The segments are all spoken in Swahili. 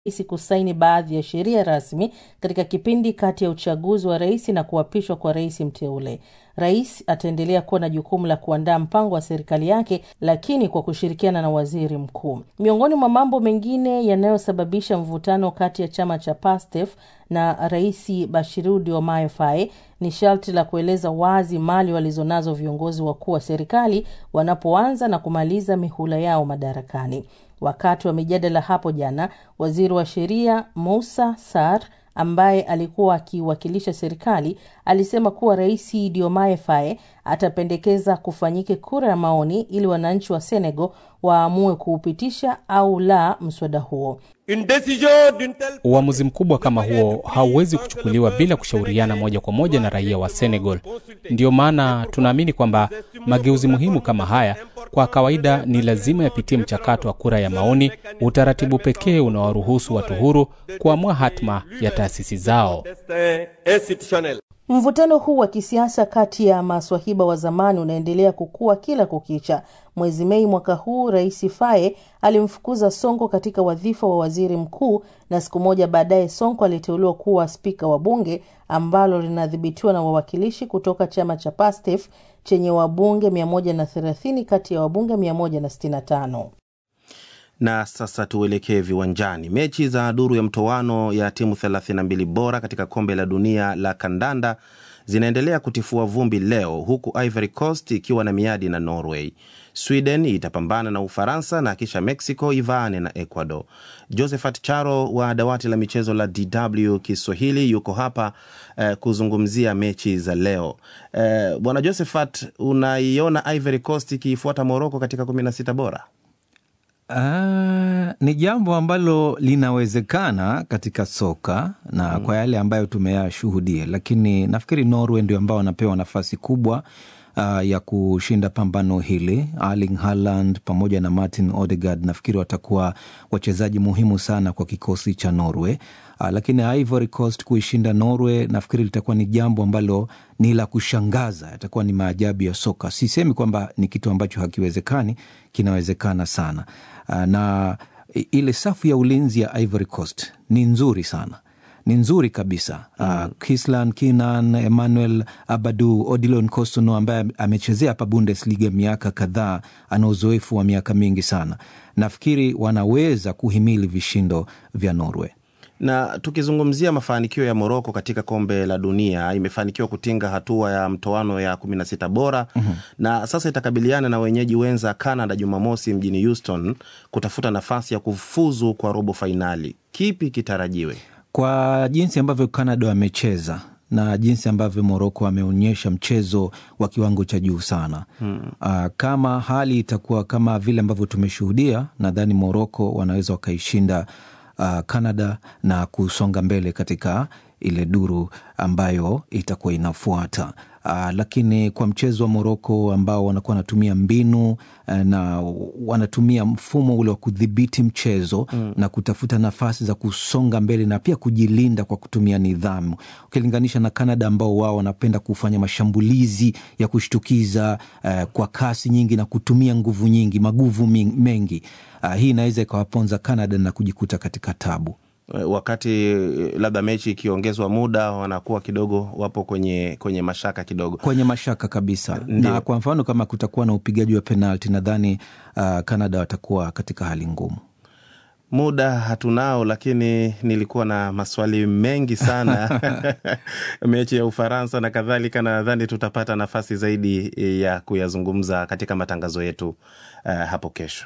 rais kusaini baadhi ya sheria rasmi katika kipindi kati ya uchaguzi wa rais na kuapishwa kwa rais mteule. Rais ataendelea kuwa na jukumu la kuandaa mpango wa serikali yake, lakini kwa kushirikiana na waziri mkuu. Miongoni mwa mambo mengine yanayosababisha mvutano kati ya chama cha PASTEF na rais Bashiru Diomaye Faye ni sharti la kueleza wazi mali walizonazo viongozi wakuu wa serikali wanapoanza na kumaliza mihula yao madarakani. Wakati wa mijadala hapo jana, waziri wa sheria Musa Sar ambaye alikuwa akiwakilisha serikali alisema kuwa rais Diomaye Faye atapendekeza kufanyike kura ya maoni ili wananchi wa Senegal waamue kuupitisha au la mswada huo. Uamuzi mkubwa kama huo hauwezi kuchukuliwa bila kushauriana moja kwa moja na raia wa Senegal. Ndiyo maana tunaamini kwamba mageuzi muhimu kama haya kwa kawaida ni lazima yapitie mchakato wa kura ya maoni, utaratibu pekee unawaruhusu watu huru kuamua hatma ya taasisi zao. Mvutano huu wa kisiasa kati ya maswahiba wa zamani unaendelea kukua kila kukicha. Mwezi Mei mwaka huu, Rais Faye alimfukuza Sonko katika wadhifa wa waziri mkuu, na siku moja baadaye Sonko aliteuliwa kuwa spika wa bunge ambalo linadhibitiwa na wawakilishi kutoka chama cha PASTEF chenye wabunge 130 kati ya wabunge 165. Na sasa tuelekee viwanjani. Mechi za duru ya mtoano ya timu 32 bora katika kombe la dunia la kandanda zinaendelea kutifua vumbi leo, huku Ivory Coast ikiwa na miadi na Norway. Sweden itapambana na Ufaransa na kisha Mexico ivaane na Ecuador. Josephat Charo wa dawati la michezo la DW Kiswahili yuko hapa eh, kuzungumzia mechi za leo. Eh, bwana Josephat, unaiona Ivory Coast ikiifuata Morocco katika 16 bora? Uh, ni jambo ambalo linawezekana katika soka na mm, kwa yale ambayo tumeyashuhudia, lakini nafikiri Norway ndio ambao wanapewa nafasi kubwa uh, ya kushinda pambano hili. Erling Haaland pamoja na Martin Odegaard nafikiri watakuwa wachezaji muhimu sana kwa kikosi cha Norway. Uh, lakini Ivory Coast kuishinda Norway nafikiri litakuwa ni jambo ambalo ni la kushangaza, itakuwa ni maajabu ya soka. Sisemi kwamba ni kitu ambacho hakiwezekani, kinawezekana sana. Uh, na ile safu ya ulinzi ya Ivory Coast ni nzuri sana ni nzuri kabisa mm. uh, Kislan Kinan, Emmanuel Abadu, Odilon Kostono ambaye amechezea hapa Bundesliga miaka kadhaa, ana uzoefu wa miaka mingi sana. Nafikiri wanaweza kuhimili vishindo vya Norway na tukizungumzia mafanikio ya Moroko katika kombe la dunia, imefanikiwa kutinga hatua ya mtoano ya kumi na sita bora mm -hmm. na sasa itakabiliana na wenyeji wenza Canada Jumamosi mjini Houston kutafuta nafasi ya kufuzu kwa robo fainali. Kipi kitarajiwe? Kwa jinsi ambavyo Canada wamecheza na jinsi ambavyo Moroko ameonyesha mchezo wa kiwango cha juu sana hmm. Uh, kama hali itakuwa kama vile ambavyo tumeshuhudia, nadhani Moroko wanaweza wakaishinda uh, Canada na kusonga mbele katika ile duru ambayo itakuwa inafuata. Uh, lakini kwa mchezo wa Moroko ambao wanakuwa wanatumia mbinu uh, na wanatumia mfumo ule wa kudhibiti mchezo mm. na kutafuta nafasi za kusonga mbele na pia kujilinda kwa kutumia nidhamu, ukilinganisha na Canada ambao wao wanapenda kufanya mashambulizi ya kushtukiza uh, kwa kasi nyingi na kutumia nguvu nyingi, maguvu mengi. Uh, hii inaweza ikawaponza Canada na kujikuta katika tabu wakati labda mechi ikiongezwa muda wanakuwa kidogo wapo kwenye kwenye mashaka kidogo, kwenye mashaka kabisa. Ndiyo. Na kwa mfano kama kutakuwa na upigaji wa penalti, nadhani uh, Canada watakuwa katika hali ngumu. Muda hatunao, lakini nilikuwa na maswali mengi sana mechi ya Ufaransa na kadhalika, na nadhani tutapata nafasi zaidi ya kuyazungumza katika matangazo yetu uh, hapo kesho.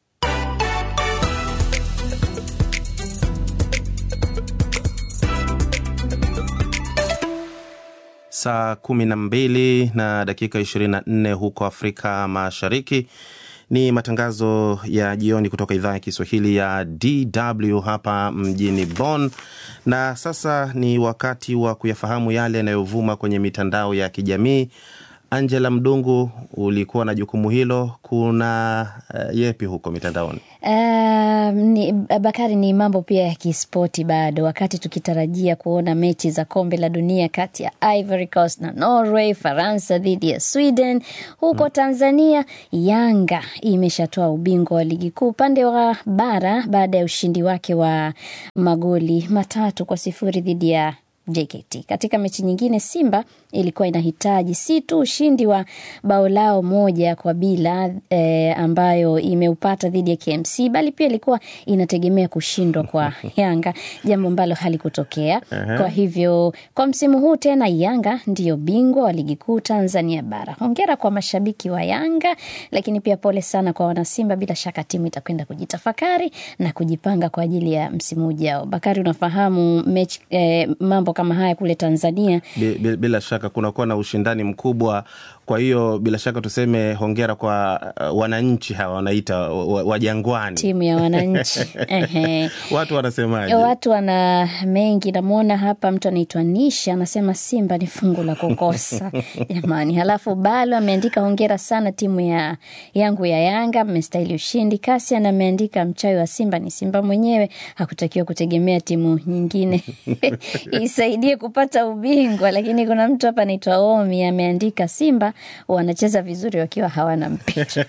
Saa kumi na mbili na dakika ishirini na nne huko Afrika Mashariki. Ni matangazo ya jioni kutoka idhaa ya Kiswahili ya DW hapa mjini Bonn, na sasa ni wakati wa kuyafahamu yale yanayovuma kwenye mitandao ya kijamii Angela Mdungu, ulikuwa na jukumu hilo, kuna uh, yepi huko mitandaoni? Uh, ni, Bakari, ni mambo pia ya kispoti bado, wakati tukitarajia kuona mechi za kombe la dunia kati ya Ivory Coast na Norway, Faransa dhidi ya Sweden. Huko Tanzania, Yanga imeshatoa ubingwa wa ligi kuu upande wa bara baada ya ushindi wake wa magoli matatu kwa sifuri dhidi ya JKT. Katika mechi nyingine, Simba ilikuwa inahitaji si tu ushindi wa bao lao moja kwa bila e, ambayo imeupata dhidi ya KMC, bali pia ilikuwa inategemea kushindwa kwa Yanga, jambo ambalo halikutokea. Kwa hivyo kwa msimu huu tena Yanga ndiyo bingwa wa ligi kuu Tanzania bara. Hongera kwa mashabiki wa Yanga, lakini pia pole sana kwa wanasimba. Bila shaka timu itakwenda kujitafakari na kujipanga kwa ajili ya msimu ujao. Bakari, unafahamu mechi e, mambo kama haya kule Tanzania bila, bila shaka kunakuwa na ushindani mkubwa. Kwa hiyo bila shaka tuseme hongera kwa uh, wananchi hawa wanaita wa Jangwani, timu ya wananchi watu wanasemaje? Watu wana mengi. Namwona hapa mtu anaitwa Nisha anasema Simba ni fungu la kukosa jamani. Halafu Balo ameandika hongera sana timu ya yangu ya Yanga, mmestahili ushindi. Kasian ameandika mchawi wa Simba ni Simba mwenyewe, hakutakiwa kutegemea timu nyingine isaidie kupata ubingwa. Lakini kuna mtu hapa anaitwa Omi ameandika Simba wanacheza vizuri wakiwa hawana mpira.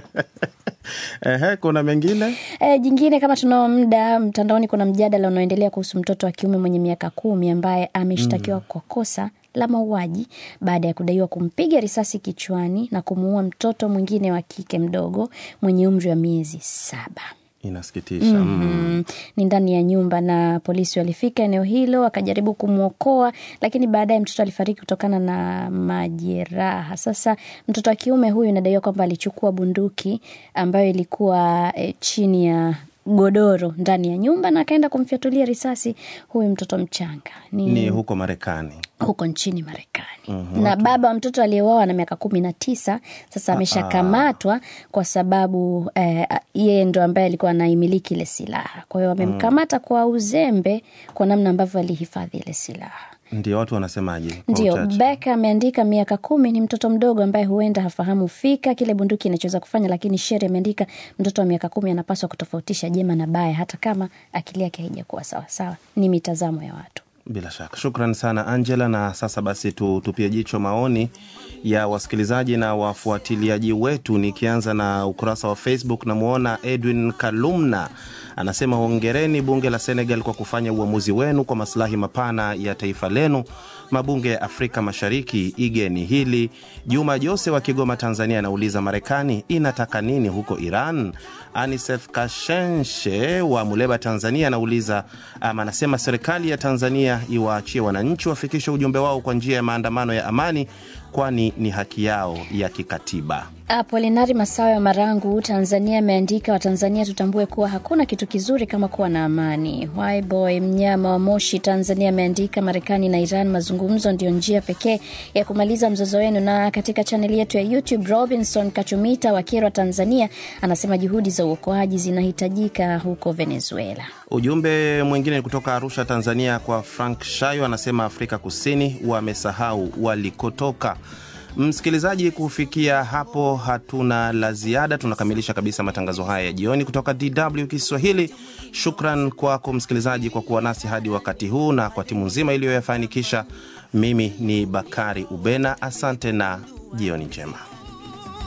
Ehe, kuna mengine e, jingine kama tunao muda, mtandaoni kuna mjadala unaoendelea kuhusu mtoto wa kiume mwenye miaka kumi ambaye ameshtakiwa mm. kwa kosa la mauaji baada ya kudaiwa kumpiga risasi kichwani na kumuua mtoto mwingine wa kike mdogo mwenye umri wa miezi saba. Inasikitisha. mm -hmm. Ni ndani ya nyumba na polisi walifika eneo hilo wakajaribu kumwokoa, lakini baadaye mtoto alifariki kutokana na majeraha. Sasa mtoto wa kiume huyu inadaiwa kwamba alichukua bunduki ambayo ilikuwa e, chini ya godoro ndani ya nyumba na akaenda kumfyatulia risasi huyu mtoto mchanga. Ni, ni huko Marekani, huko nchini Marekani. mm -hmm. Na baba wa mtoto aliyeuawa na miaka kumi na tisa sasa ameshakamatwa kwa sababu eh, yeye ndo ambaye alikuwa anaimiliki ile silaha. Kwa hiyo wamemkamata mm. kwa uzembe kwa namna ambavyo alihifadhi ile silaha. Ndio watu wanasemaje? Ndio Beka ameandika miaka kumi ni mtoto mdogo ambaye huenda hafahamu fika kile bunduki inachoweza kufanya, lakini Sheri ameandika mtoto wa miaka kumi anapaswa kutofautisha jema na baya, hata kama akili yake haijakuwa sawasawa. Ni mitazamo ya watu. Bila shaka, shukran sana Angela. Na sasa basi tutupie jicho maoni ya wasikilizaji na wafuatiliaji wetu, nikianza na ukurasa wa Facebook. Namwona Edwin Kalumna anasema hongereni bunge la Senegal kwa kufanya uamuzi wenu kwa masilahi mapana ya taifa lenu. Mabunge ya Afrika Mashariki, igeni hili. Juma Jose wa Kigoma, Tanzania, anauliza Marekani inataka nini huko Iran? Anisef Kashenshe wa Muleba, Tanzania, anauliza ama anasema serikali ya Tanzania iwaachie wananchi wafikishe ujumbe wao kwa njia ya maandamano ya amani, kwani ni haki yao ya kikatiba. Apolinari Masawe wa Marangu, Tanzania, ameandika Watanzania tutambue kuwa hakuna kitu kizuri kama kuwa na amani. Yboy Mnyama wa Moshi, Tanzania, ameandika Marekani na Iran, mazungumzo ndio njia pekee ya kumaliza mzozo wenu. Na katika chaneli yetu ya YouTube, Robinson Kachumita wa Kirwa, Tanzania, anasema juhudi za uokoaji zinahitajika huko Venezuela. Ujumbe mwingine ni kutoka Arusha, Tanzania, kwa Frank Shayo, anasema Afrika Kusini wamesahau walikotoka. Msikilizaji, kufikia hapo hatuna la ziada. Tunakamilisha kabisa matangazo haya ya jioni kutoka DW Kiswahili. Shukran kwako msikilizaji kwa kuwa nasi hadi wakati huu na kwa timu nzima iliyoyafanikisha. Mimi ni Bakari Ubena, asante na jioni njema.